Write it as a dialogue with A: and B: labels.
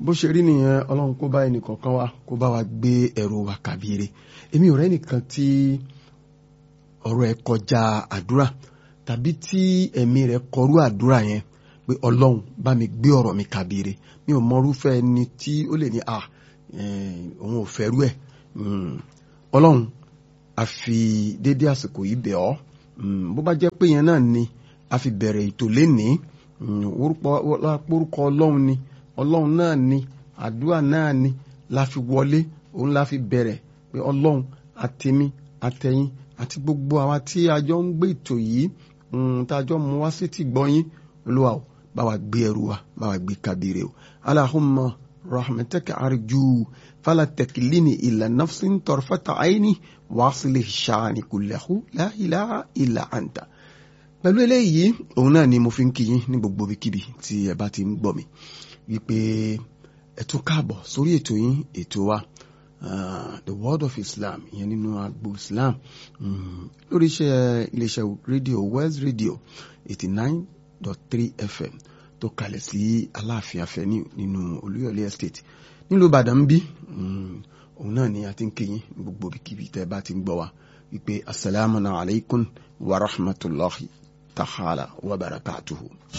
A: bó ṣe rí nìyẹn ọlọ́run kó bá ẹnìkọ̀ọ̀kan wa kó bá wa gbé ẹrù wa kàbíire èmi ò rẹ́ nìkan tí ọ̀rọ̀ ẹ̀ kọjá àdúrà tàbí tí ẹ̀mí rẹ̀ kọrú àdúrà yẹn pé ọlọ́run bá mi gbé ọ̀rọ̀ mi kàbíire mi ò mọrúfẹ́ ẹni tí ó lè ní à òun ò fẹ́rú ẹ̀ ọlọ́run a fi dédé àsìkò yìí bẹ̀ ọ́ bó bá jẹ́ pé yẹn náà ni a fi bẹ̀rẹ̀ ètò lénìí orúkọ ọlọ́run ni ọlọ́run náà ni àdúrà náà ni la fi wọlé òun la fi bẹ̀rẹ̀ pé ọlọ́run àtẹ̀mí àtẹ̀yìn àti gbogbo àwa tí a jọ ń gbé ètò yìí tá a jọ mú wá sí ti gbọ́yìn olúwa o bá wa gbé ẹrù wa bá wa gbé kabire o alahumma rahmataka arju fala takilini ila nafsin tarfata aini wasili shani kullahu la ilaha illa anta pẹ̀lú eléyìí òun náà ni mo fi ń kí yín ní gbogbo ibikíbi tí ẹ bá ti ń gbọ́ mi wípé ẹ tún káàbọ̀ sórí ètò yín ètò wa the world of Islam ìyẹn nínú agbo Islam lórí iṣẹ́ iléeṣẹ́ rédíò West Radio eighty nine dot three FM tó kalẹ̀ sí Aláàfin Avenue nínú Olúyọ̀lé Estate nílùú Ìbàdàn ń bí òun náà ni a ti ń kí yín ní gbogbo ibikíbi tẹ́ ẹ bá ti ń gbọ́ wa wípé asalaamu alaykum wa rahmatulahi ta'ala wa barakatuhu.